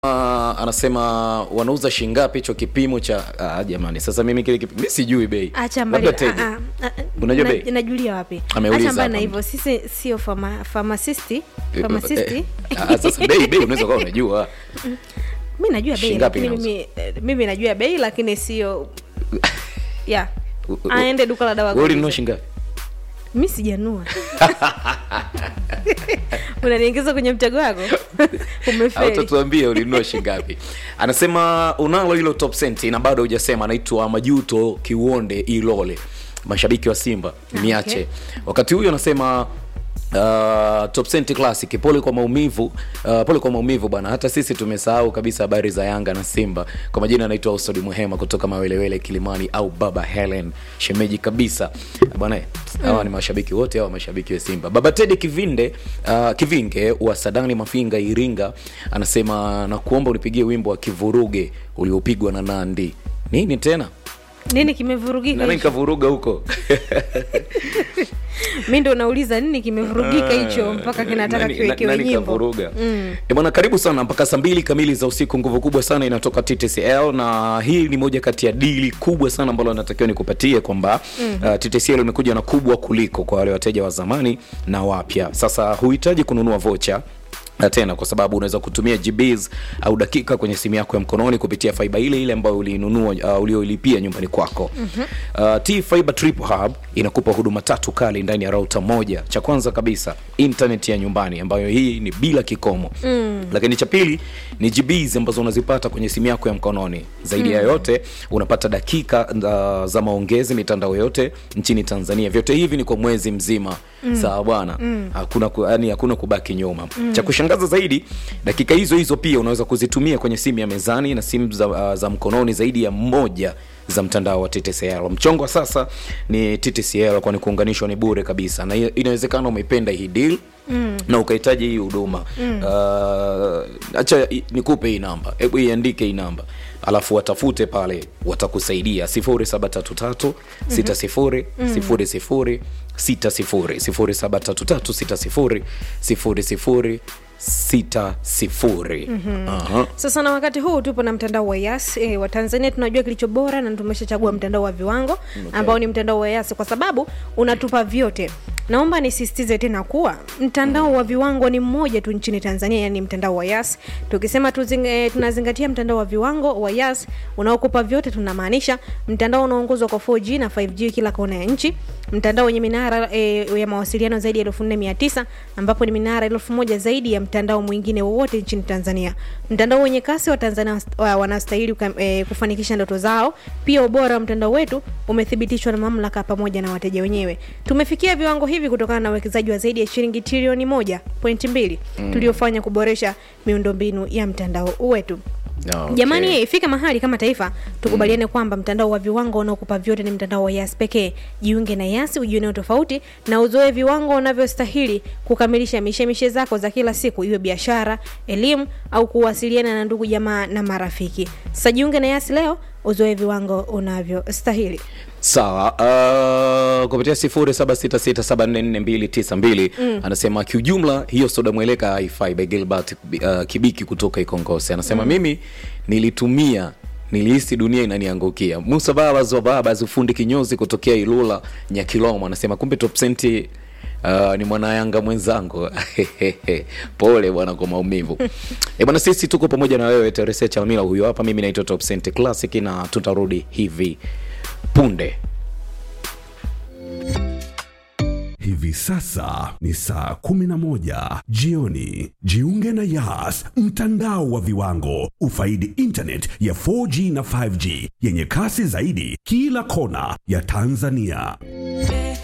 Uh, anasema wanauza shingapi hicho kipimo cha ah, jamani sasa mimi kile kipimo mimi sijui bei acha mbali Labda Teddy. ah, ah, ah, Unajua na- bei? najulia wapi Ameuliza acha mbali na hapa hivyo sisi sio pharma- pharmacist Eh, pharmacist eh, ah, sasa bei bei unaweza kuwa unajua mi najua bei Shingapi lakini inauza? mimi, eh, mimi najua bei lakini sio ya U- u- aende duka la dawa wewe ulinunua kaulize. shingapi mi sijanua unaniingiza kwenye mtego wako umefeli utatuambia ulinunua shingapi anasema unalo hilo top senti na bado hujasema anaitwa majuto kiuonde ilole mashabiki wa simba niache wakati huyo anasema Uh, top Cent classic pole kwa maumivu uh, pole kwa maumivu bwana hata sisi tumesahau kabisa habari za yanga na simba kwa majina anaitwa usodi muhema kutoka mawelewele kilimani au baba helen shemeji kabisa bwana eh, hawa ni mashabiki wote hawa mashabiki wa simba baba tedi kivinde uh, kivinge wa sadani mafinga iringa anasema na kuomba unipigie wimbo wa kivuruge uliopigwa na nandi nini tena nini kimevurugika nani hicho? kavuruga huko mi ndo nauliza nini kimevurugika hicho mpaka kinataka Nani- kiwekewe nani nyimbo kavuruga mm. bwana karibu sana mpaka saa mbili kamili za usiku nguvu kubwa sana inatoka ttcl na hii ni moja kati ya dili kubwa sana ambalo natakiwa nikupatie kwamba mm. uh, ttcl imekuja na kubwa kuliko kwa wale wateja wa zamani na wapya sasa huhitaji kununua vocha na tena kwa sababu unaweza kutumia gbs au dakika kwenye simu yako ya mkononi kupitia faiba ile ile ambayo ulinunua uh, ulioilipia nyumbani kwako mm-hmm. uh, t fiber trip hub inakupa huduma tatu kali ndani ya rauta moja cha kwanza kabisa internet ya nyumbani ambayo hii ni bila kikomo mm. lakini cha pili ni gbs ambazo unazipata kwenye simu yako ya mkononi zaidi mm. ya yote unapata dakika uh, za maongezi mitandao yote nchini tanzania vyote hivi ni kwa mwezi mzima mm. sawa bwana mm. hakuna ku, yani hakuna kubaki nyuma mm. cha kushangaza zaidi dakika hizo hizo pia unaweza kuzitumia kwenye simu ya mezani na simu za, uh, za mkononi zaidi ya moja za mtandao wa ttcl mchongo wa sasa ni ttcl kwani kuunganishwa ni bure kabisa na i- inawezekana umeipenda hii deal Mm. na ukahitaji hii huduma mm. uh, acha i- nikupe hii namba hebu iandike hii namba alafu watafute pale watakusaidia 0733 60 00 60 0733 60 00 60 Aha. sasa na wakati huu tupo na mtandao wa yas e, wa tanzania tunajua kilicho bora na tumeshachagua mtandao wa viwango okay. ambao ni mtandao wa yas kwa sababu unatupa vyote naomba nisisitize tena kuwa mtandao wa viwango ni mmoja tu nchini tanzania yani mtandao wa yas tukisema tuzing, e, tunazingatia mtandao wa viwango wa yas unaokupa vyote tunamaanisha mtandao unaongozwa kwa 4g na 5g kila kona ya nchi mtandao wenye minara e, ya mawasiliano zaidi ya 4900 ambapo ni minara 1000 zaidi ya mtandao mwingine wowote nchini tanzania mtandao wenye kasi wa tanzania wa- wanastahili uka- e, kufanikisha ndoto zao pia ubora wa mtandao wetu umethibitishwa na mamlaka pamoja na wateja wenyewe tumefikia viwango hivi kutokana na uwekezaji wa zaidi ya shilingi trilioni moja pointi mbili mm. tuliofanya kuboresha miundombinu ya mtandao wetu Okay. jamani ifika mahali kama taifa tukubaliane kwamba mtandao wa viwango unaokupa vyote ni mtandao wa yas pekee jiunge na yas ujioneo tofauti na uzoe viwango unavyostahili kukamilisha mishemishe zako za kila siku iwe biashara elimu au kuwasiliana na ndugu jamaa na marafiki sasa jiunge na yas leo uzoe viwango unavyostahili sawa uh, kupitia 0766744292 mm. anasema kiujumla hiyo soda mweleka haifai by gilbert uh, kibiki kutoka ikongosi anasema mm. mimi nilitumia nilihisi dunia inaniangukia musa babas wa babas ufundi kinyozi kutokea ilula nyakilomo anasema kumbe top senti Uh, ni mwanayanga mwenzangu pole bwana kwa maumivu e bwana sisi tuko pamoja na wewe terese chalmila huyo hapa mimi naitwa top Cent classic na tutarudi hivi punde Hivi sasa ni saa 11 jioni. Jiunge na Yas, mtandao wa viwango. Ufaidi internet ya 4G na 5G yenye kasi zaidi kila kona ya Tanzania.